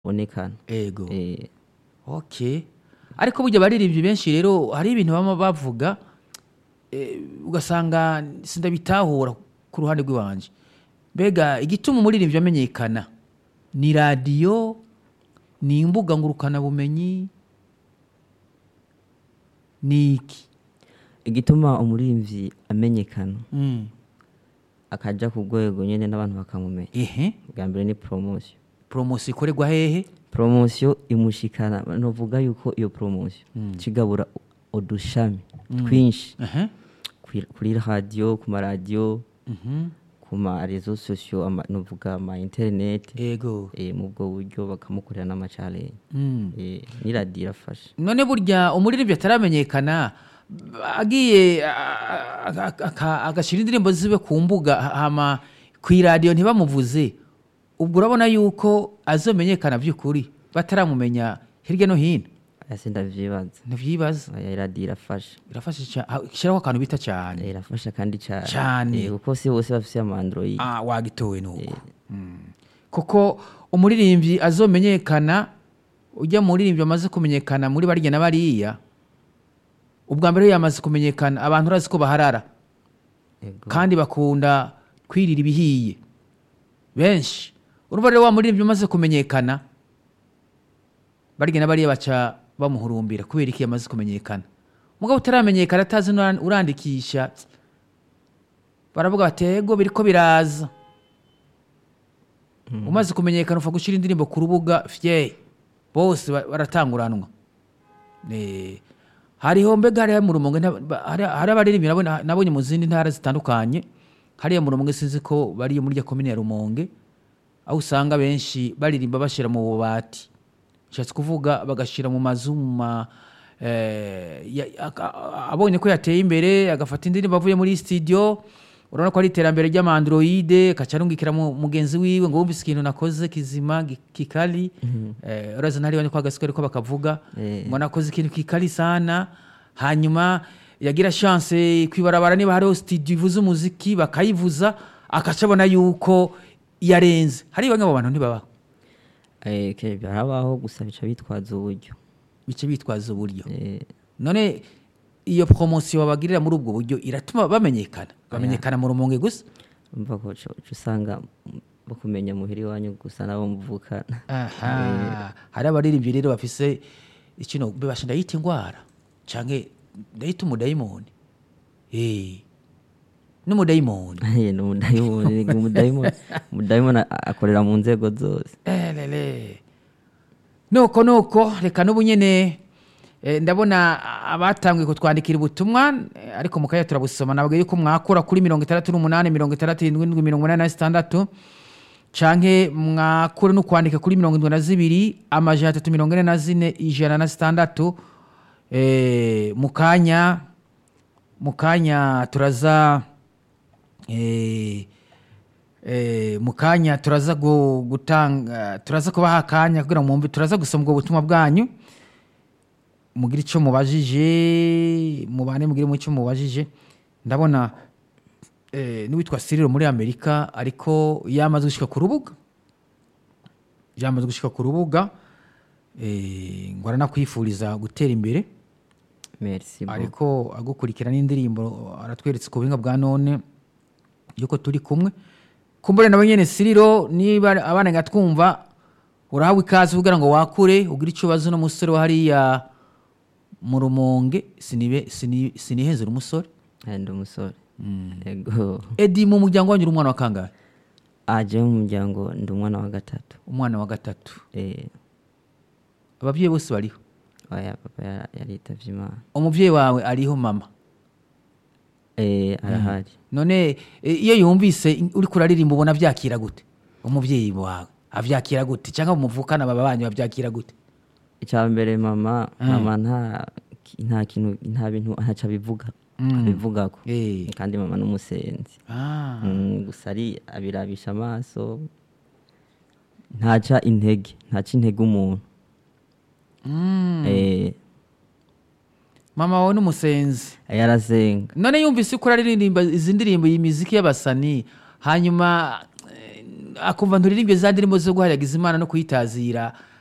bonekana ego eh okay ariko burya abaririmbyi benshi rero hari ibintu baba bavuga eh, ugasanga sindabitahura ku ruhande rw'iwanje mbega igituma umuririmbyi amenyekana ni radiyo ni imbuga ngurukanabumenyi ni iki igituma umuririmbyi amenyekana Mm. akaja ku rwego nyene n'abantu bakamumenya ehe bwa mbere ni promotion poromosiyo ikorerwa hehe promotion imushikana novuga yuko iyo promotion kigabura udushami twinshi Ehe. kuri- kuri radio ku maradiyo Mhm. ku ma reseaux sociaux ama- novuga ama internet ego eh, mu bwo buryo bakamukorera n'amachalenge Mm. eh, ni radio irafasha none burya umuririmbyi ataramenyekana agiye a- a- aka- agashyira indirimbo ziwe ku mbuga hama ku iradiyo ntibamuvuze ubwo urabona yuko azomenyekana by'ukuri bataramumenya hirya no hino aya ndavyibaza ntibyibaza aya radio irafasha irafasha cyane shyiraho akantu bita cyane Eh, irafasha kandi cyane Cane. Eh, kuko si bose bafise ama android ah wagitowe nuko Mm. kuko umuririmbyi azomenyekana ujya mu muririmbyi amaze kumenyekana muri barya na bariya ubwa mbere iyo yamaze kumenyekana abantu urazi ko baharara Ego. kandi bakunda kwirira ibihiye benshi urumva rero wa muririmbyi umaze kumenyekana barya na bariya baca bamuhurumbira kubera iki yamaze kumenyekana mugabo utaramenyekana atazi n'ura- urandikisha baravuga bati ego biriko biraza umaze kumenyekana upfa gushyira indirimbo ku rubuga fye bose ba- baratanguranwa Eh, hariho mbega hariya mu rumonge nta- ba- hari hari abaririmbyi nabona- nabonye mu zindi ntara zitandukanye hariya mu rumonge sinzi ko bari muri ya komine ya rumonge aho usanga benshi baririmba bashyira mu bubati nshatse kuvuga bagashyira mu mazu mu ma eh, ya- aka- abonye ko yateye imbere agafata indirimbo avuye muri studio urabona ko ari iterambere ry'amandroide akaca arungikira mu- mugenzi wiwe ngo wumvise ikintu nakoze kizima gi- kikali eh, uraza ntariwe ko agasikari ko bakavuga Eh. ngo nakoze ikintu kikali sana hanyuma yagira chance kwibarabara niba hariho studio ivuza umuziki bakayivuza akaca abona yuko yarenze hari bamwe mu bantu ntibabaho Eh, ke- harabaho gusa bica bitwaza uburyo bice bitwaza uburyo Eh, none iyo promosiyo babagirira muri ubwo buryo iratuma bamenyekana bamenyekana mu rumonge gusa umva ko uca uca usanga mm, bakumenya muhira iwanyu gusa nabo muvukana aha hari abaririmbyi rero bafise ikino bibasha ndayita indwara canke ndayita umudayimoni Eh, n'umudayimoni Eh, ni umudayimoni ni umudayimoni umudayimoni a- akorera mu nzego zose elele nuko nuko reka n'ubu nyene eh, ndabona abatangiye kutwandikira ubutumwa eh, ariko mukaya turabusoma nabwo yuko mwakura kuri mirongo itandatu n'umunani mirongo itandatu irindwi mirongo inani na zitandatu canke mwakure no kwandika kuri mirongo indwi na zibiri amajana atatu mirongo ine na zine ijana na zitandatu eh, mu kanya mu kanya turaza eh, eh, mu kanya turaza gu- gutanga turaza kubaha akanya kugira ngo mwumve turaza gusoma ubwo butumwa bwanyu mugire icyo mubajije mubane mugire mu icyo mubajije ndabona eh, n'uwitwa siriro muri amerika ariko yamaze gushyika ku rubuga yamaze gushyika ku rubuga eh, ngo aranakwifuriza gutera imbere merci beaucoup. ariko agukurikirana n'indirimbo aratweretse ku buhinga bwa none yuko turi kumwe kumbure nawe nyene siriro niba abana ngatwumva urahawe ikaze kugira ngo wakure ugire icyo ubaza n'umusore wa hariya mu rumonge sinibe sini- sinihezera umusore Eh, ndi umusore ego edi mu muryango wanyu uri umwana wa kangahe aje mu muryango ndi umwana wa gatatu umwana wa gatatu Eh, ababyeyi bose bariho oya papa ya- yaritavye imana umubyeyi wawe ariho mama Eh, arahari none e, iyo yumvise uri kuraririmba ubona byakira gute umubyeyi wawe avyakira gute cyangwa muvukana baba banyu bavyakira gute icya mbere mama mama nta nta kintu nta bintu ntaco abivuga abivugako Eh. kandi mama n'umusenzi ah. Mm, gusa ari abirabisha amaso ntaca intege ntaca intege umuntu mm. Eh, mama wawe n'umusenzi yarasenga none yumvise ko uraririmba izi ndirimbo iyi miziki y'abasani hanyuma eh, akumva nturirimbe za ndirimbo zo guharagiza imana no kuyitazira